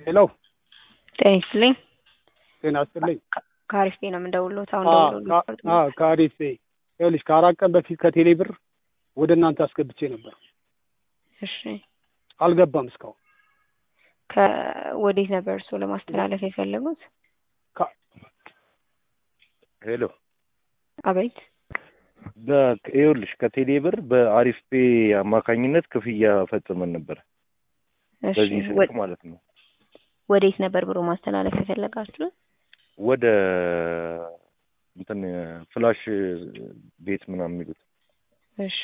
ሄሎ ጤና ይስጥልኝ። ጤና ይስጥልኝ። ከአሪፍ ነው የምንደውልዎት። አሁን አዎ፣ ደውሎልዎት ከ- አዎ፣ ከአሪፍ ይኸውልሽ ከአራት ቀን በፊት ከቴሌ ብር ወደ እናንተ አስገብቼ ነበር። እሺ፣ አልገባም እስካሁን። ከወዴት ነበር እርስዎ ለማስተላለፍ የፈለጉት? ከ- ሄሎ አቤት። በ- ይኸውልሽ ከቴሌ ብር በአሪፍ ፔ አማካኝነት ክፍያ ፈጽመን ነበር። እሺ፣ በዚህ ስልክ ወ- ማለት ነው። ወዴት ነበር ብሎ ማስተላለፍ የፈለጋችሁት? ወደ እንትን ፍላሽ ቤት ምናምን የሚሉት እሺ፣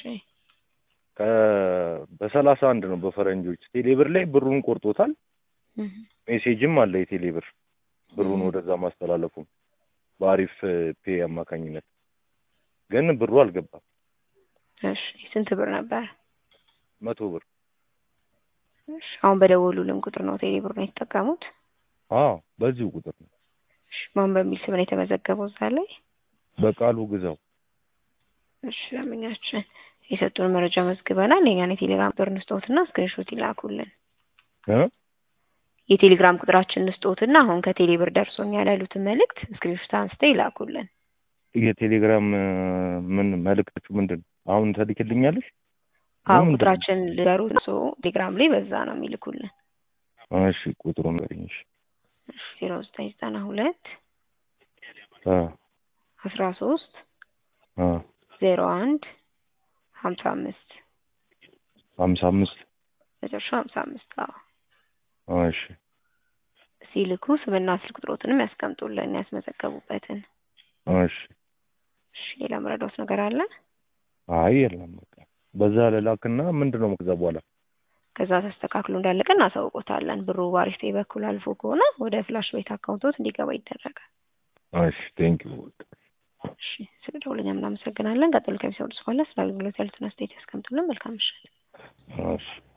ከ- በሰላሳ አንድ ነው በፈረንጆች። ቴሌ ብር ላይ ብሩን ቆርጦታል። እህ፣ ሜሴጅም አለ የቴሌ ብር ብሩን እህ። ወደዛ ማስተላለፉ በአሪፍ ፔ አማካኝነት ግን ብሩ አልገባም። እሺ፣ ስንት ብር ነበር? መቶ ብር እሺ፣ አሁን በደወሉልን ቁጥር ነው ቴሌ ብር ነው የተጠቀሙት? አዎ፣ በዚሁ ቁጥር ነው። እሺ፣ ማን በሚል ስም ነው የተመዘገበው እዛ ላይ? በቃሉ ግዛው እሺ፣ ለምኛችን የሰጡን መረጃ መዝግበናል። የኛን የቴሌግራም ቁጥር እንስጦትና ስክሪንሾት ይላኩልን። እ የቴሌግራም ቁጥራችን እንስጦትና አሁን ከቴሌ ብር ደርሶኛል ያሉትን መልእክት ስክሪንሾት አንስተው ይላኩልን። የቴሌግራም እ፣ ምን መልእክታችሁ ምንድን ነው? አሁን ተልክልኛለሽ? አዎ ምንድን ነው? ቁጥራችን ልገሩት እሱ ቴሌግራም ላይ በዛ ነው የሚልኩልን። እሺ ቁጥሩን ንገሪኝ። እሺ ዜሮ ዘጠኝ ዘጠና ሁለት አ አስራ ሶስት አ ዜሮ አንድ ሀምሳ አምስት ሀምሳ አምስት መጨረሻ ሀምሳ አምስት አዎ እሺ ሲልኩ ስምና ስልክ ቁጥሮትንም ያስቀምጡልን ያስመዘገቡበትን። እሺ እሺ ሌላ መረዳት ነገር አለ? አይ የለም በቃ በዛ ልላክና ምንድን ነው ከዛ በኋላ ከዛ ተስተካክሎ እንዳለቀ እናሳውቆታለን። ብሩ ባሪፍ ፔይ በኩል አልፎ ከሆነ ወደ ፍላሽ ቤት አካውንቶት እንዲገባ ይደረጋል። እሺ ቴንክ ዩ እሺ ስለ ደውለኛ እናመሰግናለን። ቀጥሎ ከሚሰሩ በኋላ ስለ አገልግሎት ያሉትን አስተያየት ያስቀምጡልን። መልካም ምሽት። እሺ